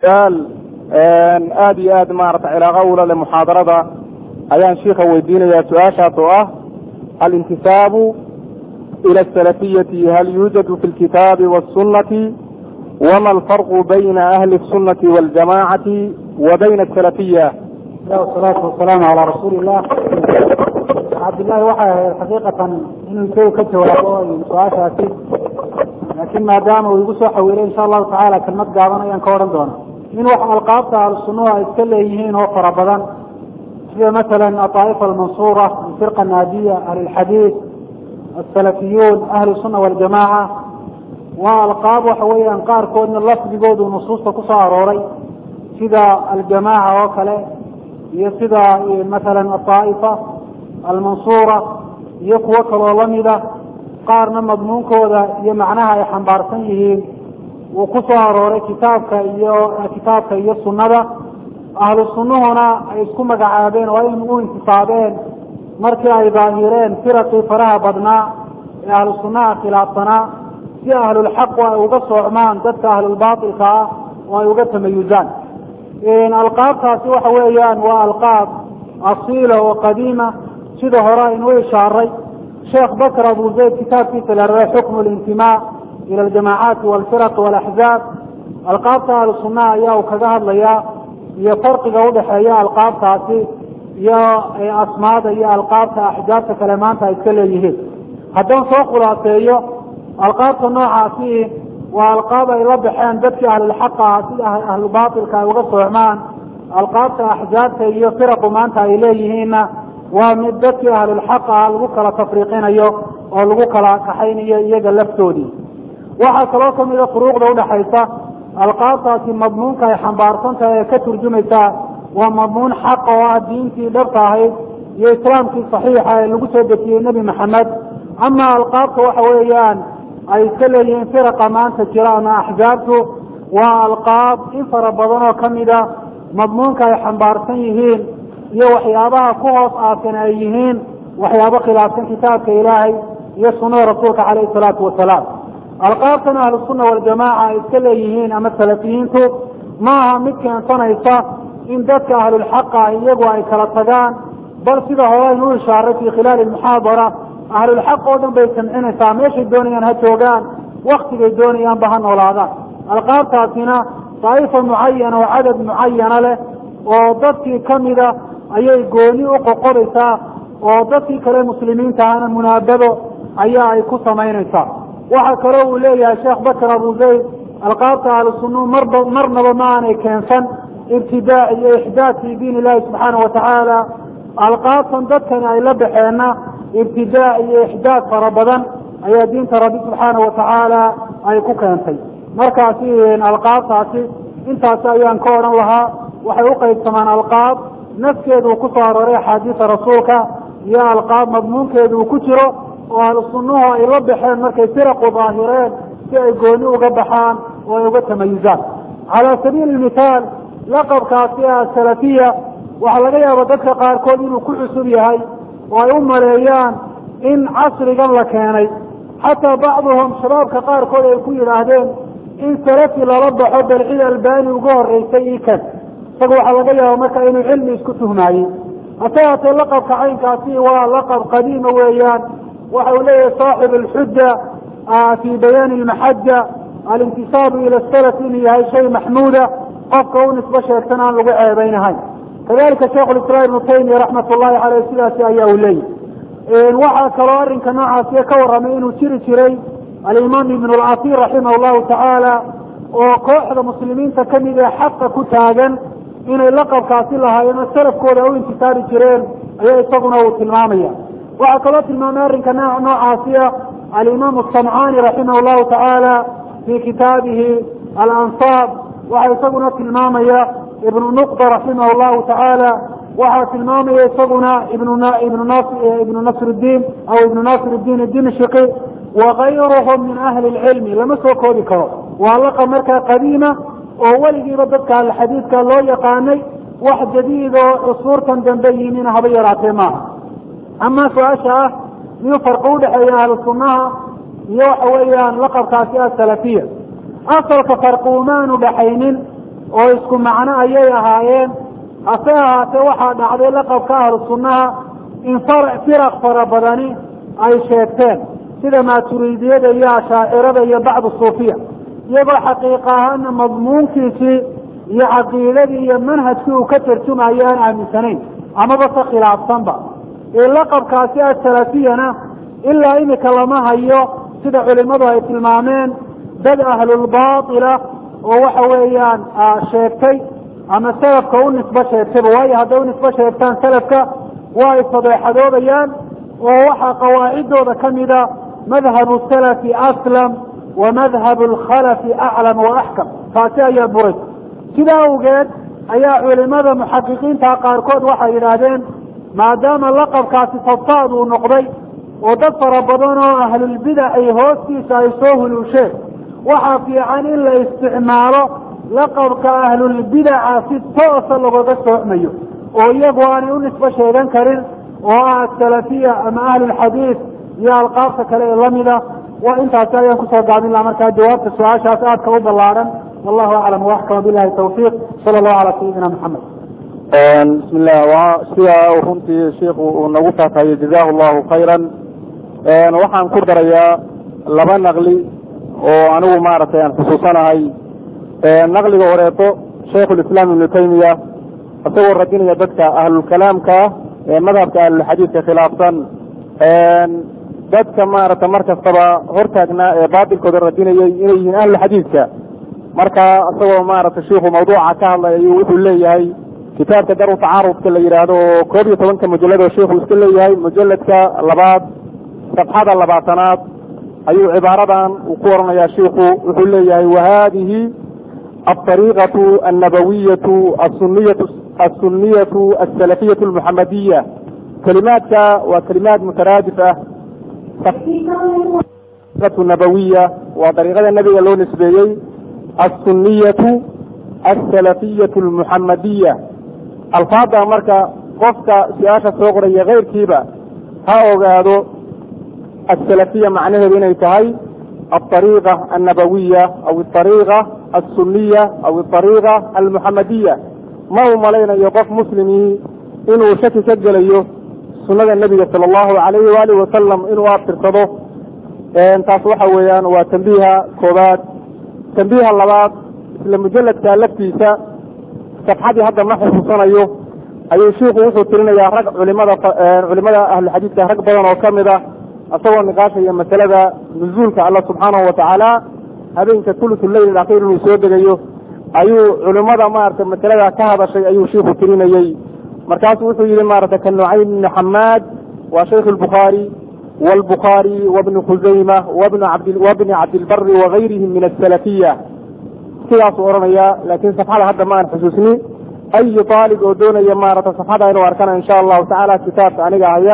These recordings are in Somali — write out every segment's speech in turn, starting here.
su-aal aada iyo aad maarata cilaaqa ula le muxaadarada ayaan shiika weydiinaya su-aashaas oo ah alintisaabu ila asalafiyati hal yuujadu fi lkitaabi wاsunati wama alfarqu bayna ahli الsunati waاljamacati wa bayna asalafiya wasalaatu wasalaamu calaa rasuuli illah cabdillahi waxay ahayd xaqiiqatan inuu isagu ka jawaabo su-aashaasi laakiin maadaama uu igu soo xawiilay insha allahu tacaala kelmad gaaban ayaan ka odhan doona in wax alqaabta ahlusunnuhu ay iska leeyihiin oo fara badan sida masalan aطaa'ifa almansuura alfirqa naadiya ahlulxadiid asalafiyuun ahlu sunna waljamaaca waa alqaab waxa weeyaan qaarkoodna lafdigoodu nusuusta ku soo arooray sida aljamaaca oo kale iyo sida masalan aطaa'ifa almansuura iyo kuwo kaloo lamida qaarna madmuunkooda iyo macnaha ay xambaarsan yihiin uu ku soo arooray kitaabka iyo kitaabka iyo sunnada ahlu sunnuhuna ay isku magacaabeen oo in u intisaabeen markii ay daahireen firaqii faraha badnaa ee ahlu sunnaha khilaafsanaa si ahlulxaqu ay uga soocmaan dadka ahlulbaatilka ah oo ay uga tamayuzaan alqaabtaasi waxa weeyaan waa alqaab asiila oo qadiima sida hore aynuu ishaaray sheekh bakr abu zayd kitaabkiisa la raba xukmu lintimaa ila aljamaacaati walfiraq walaxzaab alqaabta ahlu sunnaha ayaa uu kaga hadlayaa iyo farqiga udhaxeeya alqaabtaasi iyo asmaada iyo alqaabta axjaabta kale maanta ay iska leeyihiin haddaan soo khulaaseeyo alqaabta noocaasi waa alqaab ay la baxeen dadkii ahlulxaqa ah sida ahlubaatilka ay uga soocmaan alqaabta axjaabta iyo firaqu maanta ay leeyihiinna waa mid dadkii ahlulxaqa ah lagu kala tafriiqinayo oo lagu kala kaxaynayo iyaga laftoodii waxaa kaloo kamida furuuqda udhaxaysa alqaabtaasi madmuunka ay xambaarsan tahay ee ka turjumaysaa waa madmuun xaqa oo ah diintii dhabta ahayd iyo islaamkii saxiixa ee lagu soo dejiyey nebi maxamed ama alqaabta waxa weeyaan ay iska leeyihiin firaqa maanta jira ama axzaabtu waa alqaab in fara badan oo kamida madmuunka ay xambaarsan yihiin iyo waxyaabaha ku hoos aasan ay yihiin waxyaabo khilaafsan kitaabka ilaahay iyo sunnada rasuulka caleyhi salaatu wasalaam alqaabtan ahlusunna waljamaaca ay iska leeyihiin ama salafiyiintu ma aha mid keensanaysa in dadka ahlulxaqa ah iyagu ay kala tagaan bal sida hore aynu u ishaaray fi khilaali muxaadara ahlulxaq oo dhan bay samcinaysaa meeshay doonayaan ha joogaan waktigay doonayaanba ha noolaadaan alqaabtaasina daa'ifa mucayana oo cadad mucayana leh oo dadkii kamida ayay gooni u qoqodaysaa oo dadkii kale muslimiinta ahana munaabado ayaa ay ku samaynaysaa waxaa kaloo uu leeyahay sheekh bakr abu zayd alqaabta ahlusunuu marba marnaba ma aanay keensan ibtidaac iyo ixdaad fi diin illahi subxaana watacaala alqaabtan dadkani ay la baxeenna ibtidaac iyo ixdaad fara badan ayaa diinta rabbi subxaana watacaala ay ku keentay markaasi alqaabtaasi intaasi ayaan ka odhan lahaa waxay uqaybsamaan alqaab nafkeedu uu ku soo arooray axaadiisa rasuulka iyo alqaab madmuunkeedu uu ku jiro oo ahlu sunnuhu ay la baxeen markay firaqu daahireen si ay gooni uga baxaan oo ay uga tamayuzaan calaa sabiili mithaal laqabkaasi asalafiya waxaa laga yaaba dadka qaarkood inuu ku cusub yahay oo ay u maleeyaan in casrigan la keenay xataa bacduhum shabaabka qaarkood ay ku yidhaahdeen in salafi lala baxo bal cid albani uga horeysay ikan isaga waxaa laga yaaba marka inuu cilmi isku tuhmaayey hase haatee laqabka caynkaasi waa laqab qadiima weeyaan waxa uu leeyahay saaxib alxuja fi bayaani almaxaja alintisaabu ila salaf inuu yahay shay maxmuuda qofka u nisbo sheegtan aan lagu ceebeynahayn kadalika sheikh lislaam ibnu taymiya raxmat ullahi caleyh sidaasi ayaa uu leeyahy waxaa kaloo arrinka noocaasiya ka warramay inuu jiri jiray alimaam ibn lcasiir raximah llahu tacaala oo kooxda muslimiinta kamid ee xaqa ku taagan inay laqabkaasi lahaayeen oo salafkooda u intisaabi jireen ayaa isaguna uu tilmaamaya waxaa kaloo tilmaamay arrinka noocaasiya alimaam asamcaani raximah llahu tacaala fi kitaabihi alansaab waxaa isaguna tilmaamaya ibnu nuqda raximah llahu tacaala waxaa tilmaamaya isaguna ibnu nasridiin aw ibnu nasir diin dimshiki wakayruhum min ahli lcilmi lama soo koobi karo waa laqab markaa qadiima oo weligiiba dadka alxadiidka loo yaqaanay wax jadiid oo cusuurtan dambe yimina haba yaraatee maaha ama su-aasha ah miyuu farqi udhexeeya ahlu sunnaha iyo waxa weeyaan laqabkaasi asalafiya asalka farqi umaanu dhaxaynin oo isku macno ayay ahaayeen hase ahaatee waxaa dhacday laqabka ahlu sunnaha in firaq fara badani ay sheegteen sida maaturiidiyada iyo ashaacirada iyo bacdu suufiya iyagoo xaqiiqa ahaana madmuunkiisii iyo caqiidadii iyo manhajkii uu ka tarjumayo aan aaminsanayn amaba se khilaafsanba ee laqabkaasi asalafiyana ilaa imika lama hayo sida culimadu ay tilmaameen dad ahlulbaatila oo waxa weeyaan sheegtay ama salafka u nisbo sheegtayba waayo hadday u nisbo sheegtaan salafka waa ay fadeexadoobayaan oo waxaa qawaacidooda ka mida madhabu salafi aslam wa madhabu alkhalafi aclam wa axkam taasi ayaa buray sidaa awgeed ayaa culimada muxaqiqiinta qaarkood waxay yidhaahdeen maadaama laqabkaasi fadfaad uu noqday oo dad fara badan oo ahlulbidac ay hoostiisa ay soo huluusheen waxaa fiican in la isticmaalo laqabka ahlulbidaca si toosa lagaga soocmayo oo iyagu aanay u nisbo sheegan karin oo ah asalafiya ama ahlulxadiid iyo alqaabta kale ee lamida wa intaasi ayaan kusoo gaabin laha markaa jawaabta su-aashaas aadka u ballaaran wallahu aclam waaxkama billahi tawfiiq sala allahu calaa sayidina maxamed bismi llah wa sida runtii sheiku uu nagu faafahiyey jazahu llahu khayran waxaan ku darayaa laba naqli oo anigu maaragtay aan xusuusanahay naqliga horeeto shaykhulislaam ibnu taymiya isagoo radinaya dadka ahlulkalaamka ee madhabka ahlulxadiidka khilaafsan dadka maaragta mar kastaba hortaagnaa ee baatilkooda radinayay inay yihiin ahlulxadiidka marka isagoo maaragta shiiku mawduuca ka hadlay ayuu wuxuu leeyahay kitaabka daru tacaarudka la yidhaahdo oo koob iyo tobanka mujalad oo sheikhu iska leeyahay mujaladka labaad sabxada labaatanaad ayuu cibaaradan uu ku oranayaa shiiku wuxuu leeyahay wahadihi alطariiqaةu annabawiyatu asuniyatu asuniyatu asalafiyatu almuxamadiya kelimaadka waa kelimaad mutaraadif ah nabawiya waa dariiqada nebiga loo nisbeeyey asuniyatu asalafiyatu almuxamadiya alfaada marka qofka su-aasha soo qoraya keyrkiiba ha ogaado asalafiya macnaheedu inay tahay alطariiqa annabawiya aw aariiqa asuniya aw aariiqa almuxamadiya ma uu malaynayo qof muslimii inuu shaki ka gelayo sunada nebiga sala allahu alayhi waalihi wasalam inuu abtirsado taas waxa weeyaan waa tambiiha koobaad tambiiha labaad isla mujaladka laftiisa safxadii hadda ma xusuusanayo ayuu shiiku wuxuu tirinayaa rag culimada culimada ahluxadiidka rag badan oo kamid ah isagoo niqaashaya masalada nuzuulka alla subxaanahu watacaala habeenka thuluth leyl akhir inuu soo degayo ayuu culimada maarata masalada ka hadashay ayuu shiiku tirinayey markaasu wuxuu yihi maarata ka nucaym ibni xamaad waa shaykh lbukhaari wlbukhaari wabni khusayma wabni cabdilbari wagayrihim min asalafiya sidaasuu odhanaya laakiin safxada hadda ma aan xusuusni ayi aalib oo doonaya maarata safxada inuu arkana insha allahu tacaala kitaabka aniga haya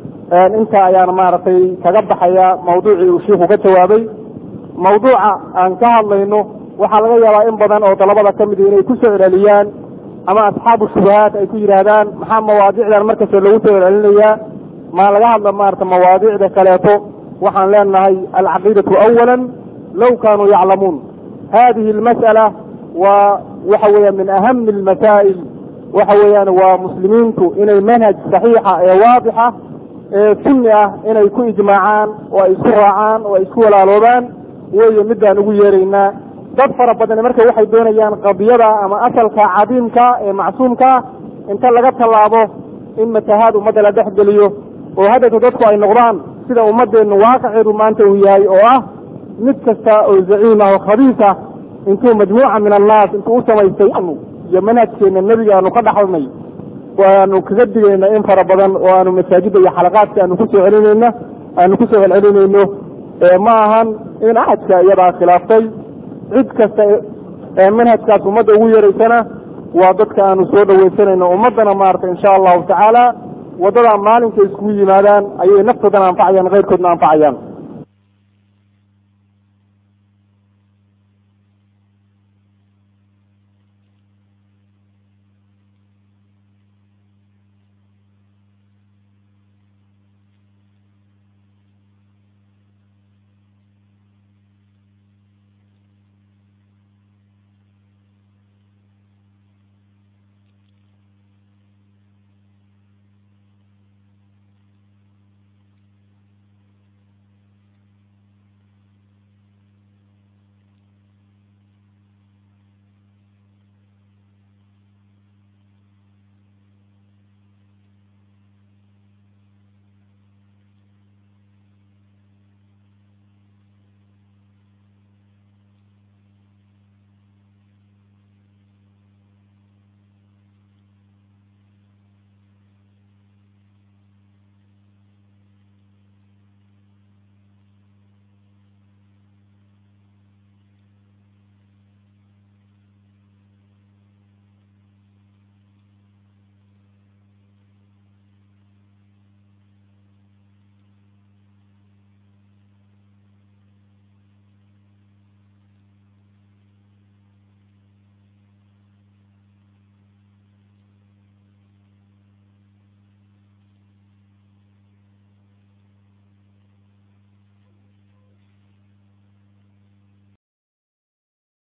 inta ayaan maaragtay kaga baxaya mawduucii uu shiiku ka jawaabay mawduuca aan ka hadlayno waxaa laga yaabaa in badan oo dalabada ka midi inay ku soo celceliyaan ama asxaabu shubahaat ay ku yidhaahdaan maxaa mawaadicdan markasta loogu soo celcelinayaa maa laga hadla maarata mawaadicda kaleeto waxaan leenahay alcaqiidatu awala low kaanuu yaclamuun hadihi almas'ala waa waxa weeyaan min ahami almasaa'il waxa weeyaan waa muslimiintu inay manhaj saxiixa ee waadixa ee sunni ah inay ku ijmaacaan oo ay isku raacaan oo ay isku walaaloobaan weeye midaan ugu yeeraynaa dad fara badan marka waxay doonayaan qadiyada ama asalka cadiimka ee macsuumkaa inta laga tallaabo in matahaad ummadda la dhex geliyo oo haddeetu dadku ay noqdaan sida ummadeennu waaqaceedu maanta uu yahay oo ah mid kasta oo zaciim ah oo khabiis ah intuu majmuuca min annaas intuu u samaystay iyo manhajkeena nebiga aanu ka dhaxalnay waanu kaga digayna in fara badan oo aanu masaajidda iyo xalaqaadka aanu kusoo celinayna aanu kusoo celcelinayno ma ahan in axadka iyadaa khilaaftay cid kasta ee manhajkaas ummadda ugu yeeraysana waa dadka aanu soo dhawaysanayno ummaddana maarata insha allahu tacaala waddadaa maalinka iskugu yimaadaan ayay naftoodana anfacayaan keyrkoodna anfacayaan